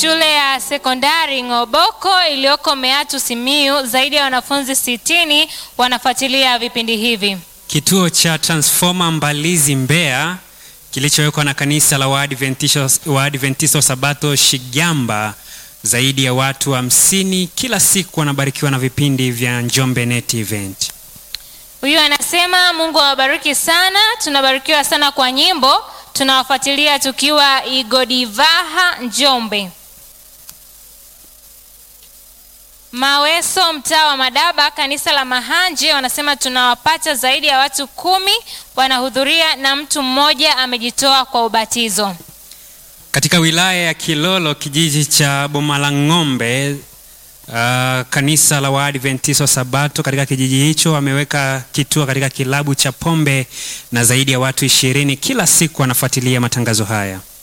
shule ya sekondari Ng'oboko iliyoko Meatu Simiyu, zaidi ya wanafunzi sitini wanafuatilia vipindi hivi. Kituo cha Transformer Mbalizi Mbeya kilichowekwa na kanisa la Waadventista Waadventista Sabato Shigamba, zaidi ya watu hamsini kila siku wanabarikiwa na vipindi vya Njombe Net Event. Huyu anasema Mungu awabariki sana, tunabarikiwa sana kwa nyimbo, tunawafuatilia tukiwa Igodivaha Njombe. Maweso, mtaa wa Madaba, kanisa la Mahanje, wanasema tunawapata zaidi ya watu kumi wanahudhuria na mtu mmoja amejitoa kwa ubatizo. Katika wilaya ya Kilolo, kijiji cha Bomalang'ombe, uh, kanisa la Waadventista Sabato katika kijiji hicho wameweka kituo katika kilabu cha pombe na zaidi ya watu ishirini kila siku wanafuatilia matangazo haya.